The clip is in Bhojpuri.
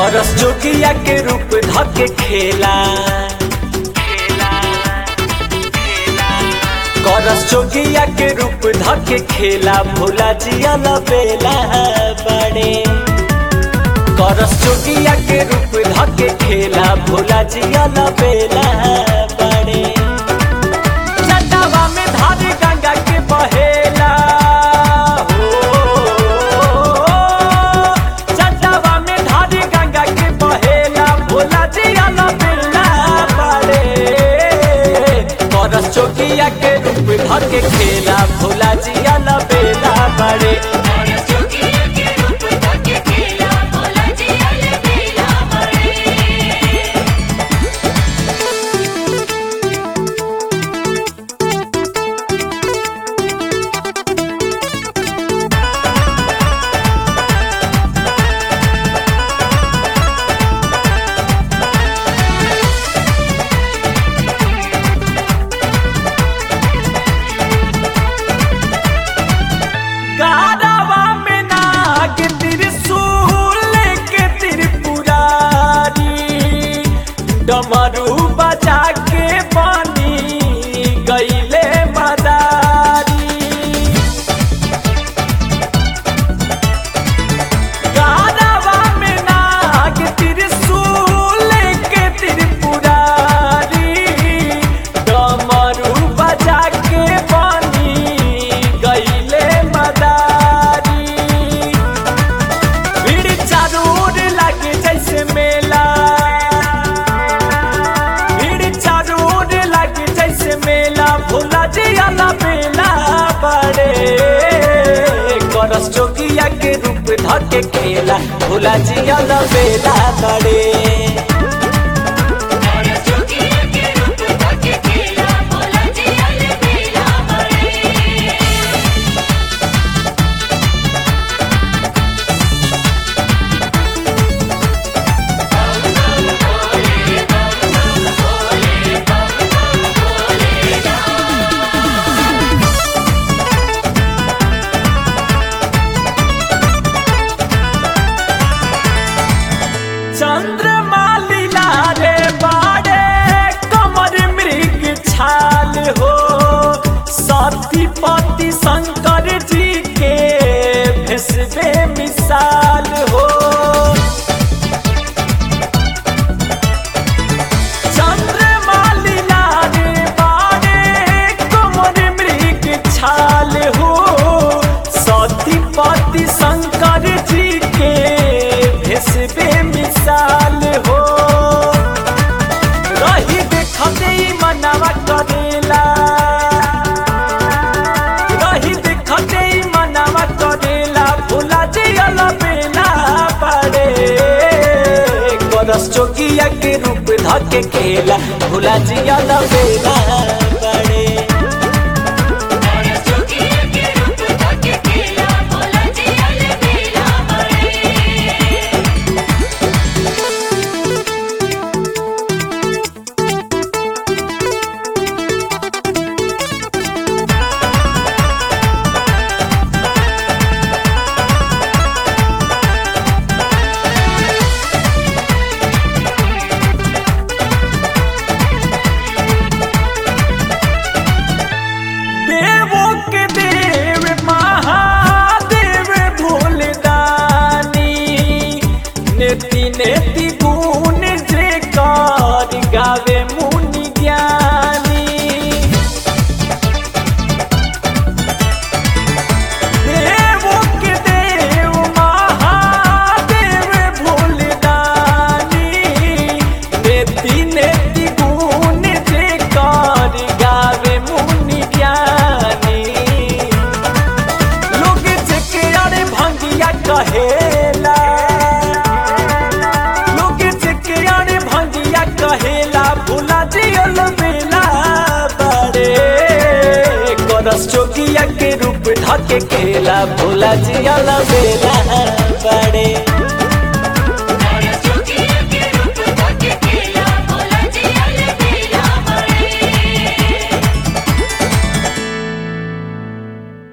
करस जोगिया के रूप धके खेला करस जोगिया के रूप धके खेला भोला जिया बेला बड़े करस जोगिया के रूप धके खेला भोला जिया बेला बड़े चंदावा में धारी गंगा के बहेला हो चंदावा में धारी गंगा के बहेला भोला जिया बेला बड़े करस जोगिया के रूप धके खेला भोला जिया बेला बड़े जोगिया के रूप धके खेला भोला जी अल बेला बड़े गारवा में नाग त्रिशूल के त्रिपुरारी डमरू बजा के बनी गईले मदारी गारवा में नाग त्रिशूल के त्रिपुरारी डमरू बजा के बनी गईले मदारी भीड़ चारूर लगे जैसे मेला भीड़ चारूर लगे जैसे मेला भोला जिया बेला बड़े करस जोगिया के रूप धके खेला भोला जिया बेला बड़े जोगिया के रूप धके खेला भोला जी अल बेला बड़े चंद्रमा लीला रे बाड़े कमर मृग छाल हो सती पति शंकर जी के भेसबे मिसाल हो चंद्रमा लीला रे बाड़े कमर मृग छाल हो सती पति शंकर जी के भेसबे मिसाल हो रही देखते ही मनवा करेला रही देखते ही मनवा करेला भोला जी बेला पड़े करस चौकिया के रूप धके खेला भोला जी बेला पड़े जोगिया के रूप धके खेला भोला जी अल बेला बड़े देवों के देव महादेव भोलदानी नेति नेति गुण जे कर गावे मुनि ज्ञानी देवों के देव महादेव भोलदानी नेति नेति गुण जे कर गावे मुनि ज्ञानी लोग जेके अरे भंगिया कहेला लोग जेके अरे भंगिया कहेला भोला जियल बेला बड़े करस जोगिया के रूप धके केला भोला जियल बेला